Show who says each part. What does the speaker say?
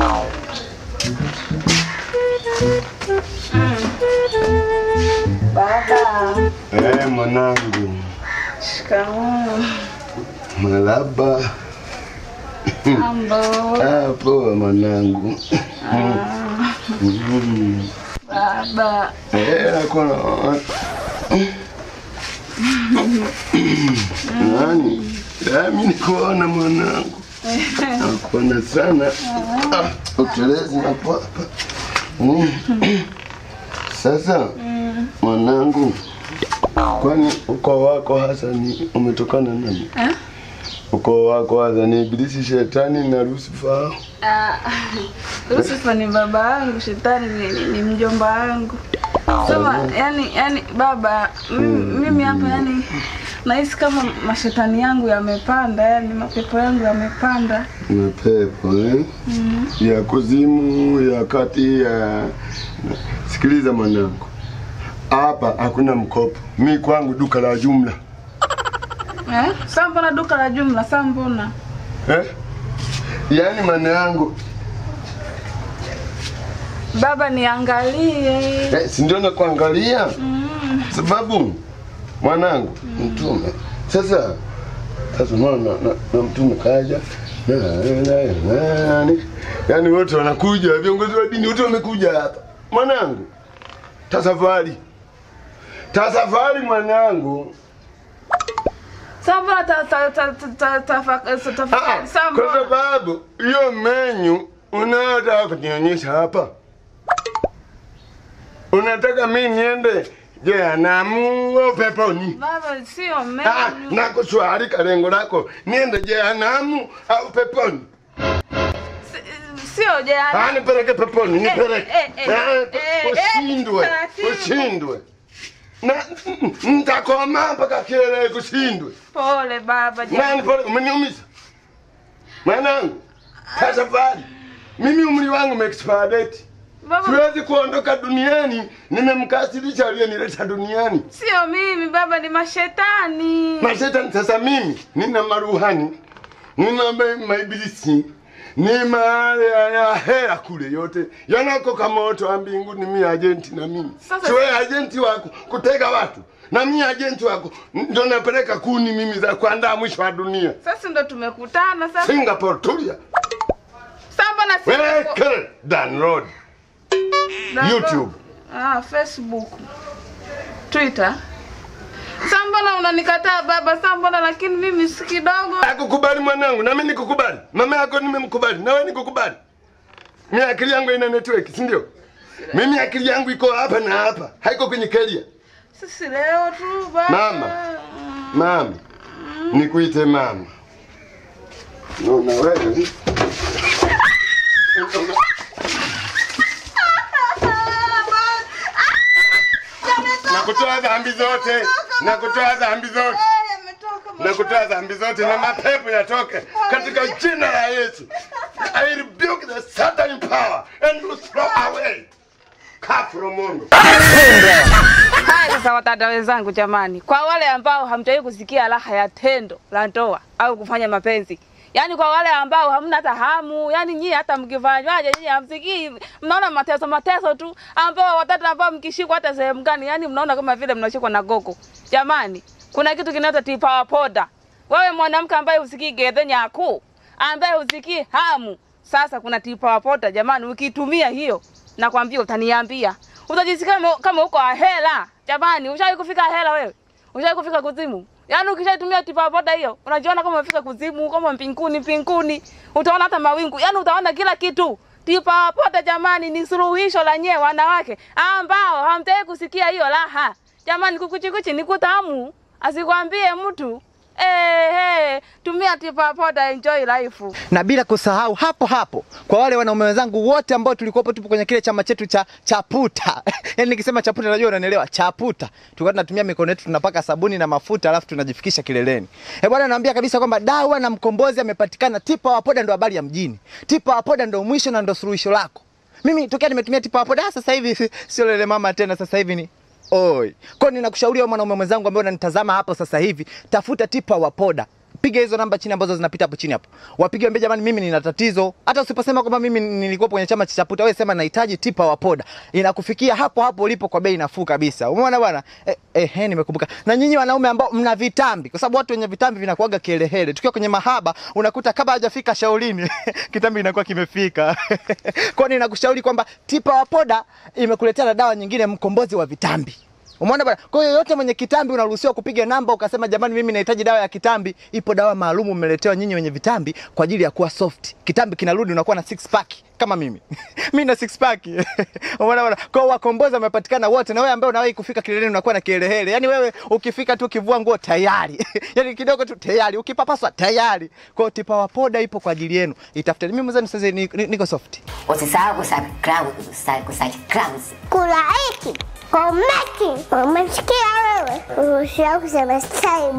Speaker 1: Baba,
Speaker 2: Eh, mwanangu,
Speaker 1: shikamoo.
Speaker 2: malaba.
Speaker 1: Mambo.
Speaker 2: Ah, poa mwanangu. Mm.
Speaker 1: Baba,
Speaker 2: Eh, nakona nani? Ah, mimi nikuona mwanangu, nakuona sana. Ah, utelezi napo hapa. Mm. Sasa mwanangu, kwani ukoo wako hasa ni umetokana nani?
Speaker 1: Eh?
Speaker 2: Ukoo wako hasa ni Ibilisi, Shetani na Lucifer?
Speaker 1: ah, Lucifer ni baba yangu, shetani ni, ni, ni mjomba wangu. Sema, yani, yani baba, mimi mimi hapa yani nahisi kama mashetani yangu yamepanda, yani mapepo yangu yamepanda.
Speaker 2: mapepo eh? ya kuzimu ya kati ya sikiliza mwanangu hapa hakuna mkopo mi kwangu duka la jumla
Speaker 1: Eh? Sasa mbona duka la jumla? Sasa mbona?
Speaker 2: eh? yaani maana yangu
Speaker 1: Baba niangalie.
Speaker 2: eh, si ndio nakuangalia sababu mwanangu mtume sasa sasa unaona na, na, na mtume kaja na, na, na, nani yaani wote wanakuja viongozi wa dini wote wamekuja hapa mwanangu tasafari tasafari mwanangu
Speaker 1: Sasa mbona ta ta ta ta ta ta
Speaker 2: Ah,
Speaker 1: tafakari? Sasa
Speaker 2: kwa
Speaker 1: mbona?
Speaker 2: sababu hiyo menyu unayotaka kunionyesha hapa unataka mi niende jehanamu au peponi
Speaker 1: Baba sio
Speaker 2: Ah,
Speaker 1: menu.
Speaker 2: nakuswali kalengo lako niende jehanamu au peponi
Speaker 1: Si- Sio jana.
Speaker 2: Ah, nipeleke peponi nipeleke
Speaker 1: eh, eh,
Speaker 2: Ah,
Speaker 1: eh, eh,
Speaker 2: ushindwe
Speaker 1: taratibu.
Speaker 2: ushindwe na ntakoma mpaka kiele kushindwe
Speaker 1: Pole baba.
Speaker 2: nani
Speaker 1: jana.
Speaker 2: pole umeniumiza mwanangu tasafari mimi umri wangu umeexpiredate
Speaker 1: Baba
Speaker 2: siwezi kuondoka duniani nimemkasirisha aliyenileta duniani
Speaker 1: sio mimi baba, ni mashetani.
Speaker 2: mashetani sasa mimi nina maruhani nina ma- maibilisi ni maale ya ya hela kule yote yanakoka moto wa mbinguni mi ajenti na mimi
Speaker 1: Sasa-
Speaker 2: siwe ajenti wako kutega watu na mi ajenti wako ndo napeleka kuni mimi za kuandaa mwisho wa dunia
Speaker 1: Sasa ndo tumekutana sasa.
Speaker 2: singapore tulia
Speaker 1: Sasa mbona si
Speaker 2: weke download
Speaker 1: Baba-
Speaker 2: YouTube.
Speaker 1: Ah, Facebook. Twitter. Sasa mbona unanikataa baba? Sasa mbona lakini mimi si kidogo.
Speaker 2: akukubali mwanangu nami nikukubali mama yako nimemkubali nawe nikukubali mi akili yangu ina network si ndio mimi akili yangu iko hapa na hapa haiko kwenye keria
Speaker 1: Sisi leo tu baba.
Speaker 2: Mama. mama nikuite mama no, na wewe na kutoa dhambi zote na kutoa dhambi zote na kutoa dhambi zote na mapepo yatoke katika jina la Yesu. I rebuke the Satan power and you throw away. Kafro Mungu.
Speaker 1: Haya sasa, watata wenzangu, jamani, kwa wale ambao hamjawahi kusikia raha ya tendo la ndoa au kufanya mapenzi, yaani kwa wale ambao hamna hata hamu, yaani nyie hata mkifanywaje nyie hamsikii, mnaona mateso mateso tu, ambao watata ambao mkishikwa hata sehemu gani, yaani mnaona kama vile mnashikwa na gogo. Jamani, kuna kitu kinaitwa tipawa poda. Wewe mwanamke ambaye usikii gedhe nyaku, ambaye usikii hamu, sasa kuna tipawa poda jamani, ukitumia hiyo nakwambia utaniambia utajisikia kama, kama uko ahela jamani ushawahi kufika ahela wewe ushawahi kufika kuzimu yaani ukishaitumia tipa boda hiyo unajiona kama umefika kuzimu kama mbinguni mbinguni utaona hata mawingu yaani utaona kila kitu tipa boda jamani ni suluhisho la nyewe wanawake ambao hamtaki kusikia hiyo raha jamani kukuchikuchi ni kutamu asikwambie mtu Eh, hey, tumia tipa boda enjoy life
Speaker 3: na bila kusahau hapo hapo kwa wale wanaume wenzangu wote ambao tulikuwa tupo kwenye kile chama chetu cha chaputa yani nikisema chaputa najua unanielewa chaputa tulikuwa tunatumia mikono yetu tunapaka sabuni na mafuta alafu tunajifikisha kileleni eh bwana naambia kabisa kwamba dawa na mkombozi amepatikana tipa wa poda ndo habari ya mjini tipa wa poda ndo mwisho na ndo suluhisho lako mimi tokea nimetumia tipa wa poda ah, sasa hivi sio lele mama tena sasa hivi ni Oi. Kwa nini ninakushauri wewe mwanaume mwenzangu ambaye unanitazama hapo sasa hivi, tafuta tipa wa poda. piga hizo namba chini ambazo zinapita hapo chini hapo. Wapige waambie jamani mimi nina tatizo. Hata usiposema kwamba mimi nilikuwa kwenye chama cha Chaputa, wewe sema nahitaji tipa wa poda. Inakufikia hapo hapo ulipo kwa bei nafuu kabisa. Umeona bwana? Eh, eh, eh nimekumbuka. Na nyinyi wanaume ambao mna vitambi, kwa sababu watu wenye vitambi vinakuaga kielehele. Tukiwa kwenye mahaba unakuta kabla hajafika shaulini kitambi inakuwa kimefika. Kwa hiyo ninakushauri kwamba tipa wa poda imekuletea na dawa nyingine, mkombozi wa vitambi. Umeona bwana? Kwa hiyo yote mwenye kitambi unaruhusiwa kupiga namba ukasema jamani mimi nahitaji dawa ya kitambi. Ipo dawa maalum mmeletewa nyinyi wenye vitambi kwa ajili ya kuwa soft. Kitambi kinarudi unakuwa na six pack kama mimi. mimi na six pack. Umeona bwana? Kwa hiyo wakombozi wamepatikana wote na wewe ambaye unawahi kufika kileleni unakuwa na kielehele. Yaani wewe ukifika tu ukivua nguo tayari. Yaani kidogo tu tayari. Ukipapaswa tayari. Kwa hiyo tipa wa poda ipo kwa ajili yenu. Itafuteni. Mimi mzee sasa ni- ni- niko soft.
Speaker 4: Usisahau kusubscribe, kusubscribe.
Speaker 5: Kulaiki, komenti, umesikia wewe? Usisahau kusema subscribe.